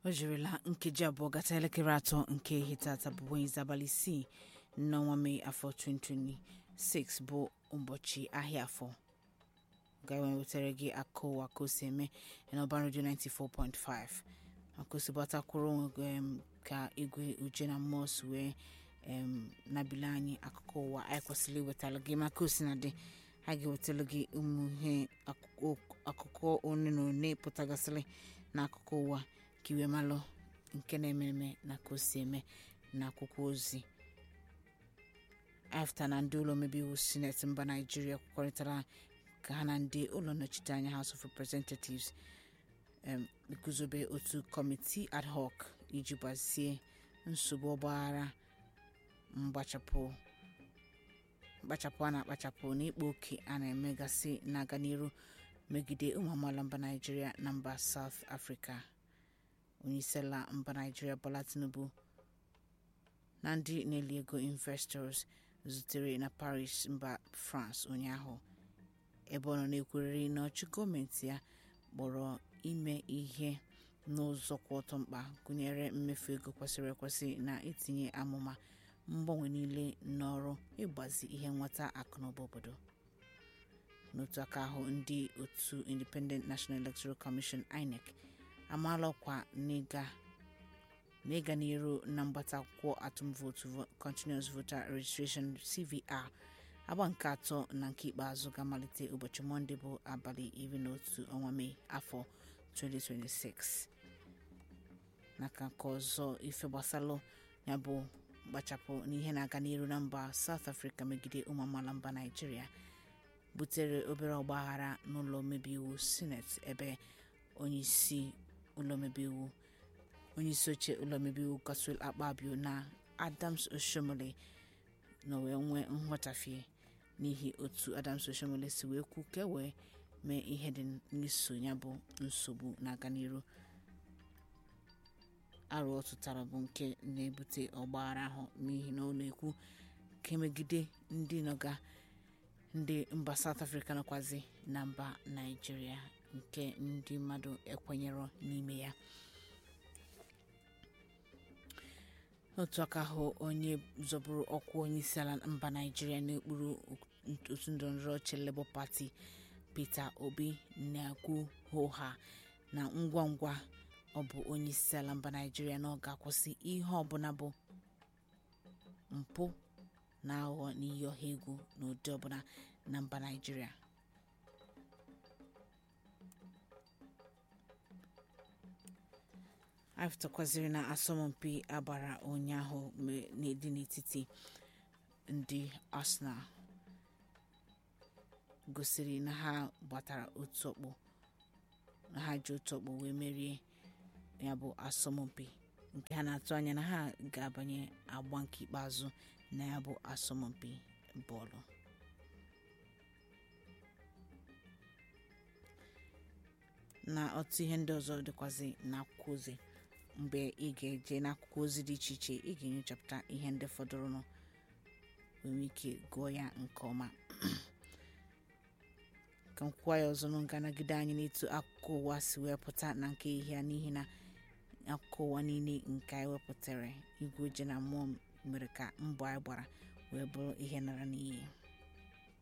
o jirila nkeji abụọ gata elekere atọ nke ehihie tata bụ Wednesday abalị isii n'ọnwa mee afọ 2026 bụ ụbọchị ahịa afọ gawe wetara gị akụ ụwa ka o si eme n'ọba redio 94.5 maka osibatakwuru onwe um, ka igwe uje na mmụọ si wee um, nabili anyị akụkọ ụwa anyị kwesịrị iwetara gị maka osinadị a ga-ewetara gị ụmụ ihe akụkọ one na one pụtagasịrị n'akụkọ ụwa ka iwe malụ nke na-eme eme na ka o si eme na akwụkwọ ozi afta na ndị ụlọ omebe iwu sineti mba naijiria kwekọrịtara ka ha na ndị ụlọ nnọchiteanya house of representatives um, guzobe otu kọmitii ad hoc iji gbazie nsogbu ọgbaghara mgbachapụ mkpachapụ a na-akpachapụ na ịkpa oke a na-emegasị na-aga n'iru megide ụmụ amaala mba naijiria na mba south africa onyeisiala mba naijiria bola tinubu na ndị na-eli ego investors zutere na paris mba france ụnyaahụ ebe ọ nọ na-ekweriri na ọchị gọọmenti ya kpọrọ ime ihe n'ụzọ kwụ ọtọ mkpa gụnyere mmefu ego kwesịrị ekwesị na itinye amụma mgbanwe niile n'ọrụ ịgbazi ihe nweta akụnụba obodo n'otu aka ahụ ndị otu independent national electoral commission inec amaala ọkwa n'ịga n'iru na mgbata akwụkwọ atụmvootu continuous voter registration cvr agba nke atọ na nke ikpeazụ ga-amalite ụbọchị mọnde bụ abalị iri na otu ọnwa mee afọ 2026 n'aka nke ọzọ ife gbasalụ ya bụ mkpachapụ n'ihe na-aga n'iru na mba south africa megide ụmụ amaala mba naijiria butere obere ọgbaghara n'ụlọ omebe iwu sineti ebe onyeisi ụlọ omebe iwu onyeisi oche ụlọ omebe iwu godswill akpabio na adams oshomole na wee nwee nghọtafie n'ihi otu adams oshomole si wee kwu ka e wee mee ihe dị n'iso ya bụ nsogbu na-aga n'iru arụ ọ tụtara bụ nke na-ebute ọgbaghara ahụ n'ihi na ọ na-ekwu ka emegide ndị nọga ndị mba south africa nọkwazi na mba naijiria nke ndị mmadụ ekwenyerọ n'ime ya n'otu aka ahụ onye zọburu ọkwa onye isi ala mba naijiria n'okpuru otu ndọrọndọrọ ọchị labour party peter obi na-ekwu hoha na ngwa ngwa ọ bụ onye isi ala mba naijiria na ọ ga-akwụsị ihe ọbụla bụ mpụ na aghụghọ na iyi ọha egwu n'ụdị ọbụla na mba naijiria aftakwaziri na asọmpi agbara ụnyaahụ dị n'etiti ndị arsenal gosiri na ha gbatara otu ọkpụ na ha ji otu ọkpụ wee merie ya bụ asọmpi nke ha na-atụ anya na ha ga-abanye agba nke ikpeazụ na ya bụ asọmpi bọọlụ na otu ihe ndị ọzọ dịkwazị n'akwụkwọ ozi mgbe ị ga-eje n'akwụkwọ ozi dị iche iche ị ga-enyochapụta ihe ndị fọdụrụnụ nwere ike gụọ ya nke ọma ka m kwuo ya ọzọ n'nga nagide anyị n'etu akụkọ ụwa si wee pụta na nke ihe n'ihi na akụkọ ụwa niile nke anyị wepụtara igwe oje na mmụọ mere ka mbọ anyị gbara wee bụrụ ihe nara n'iyi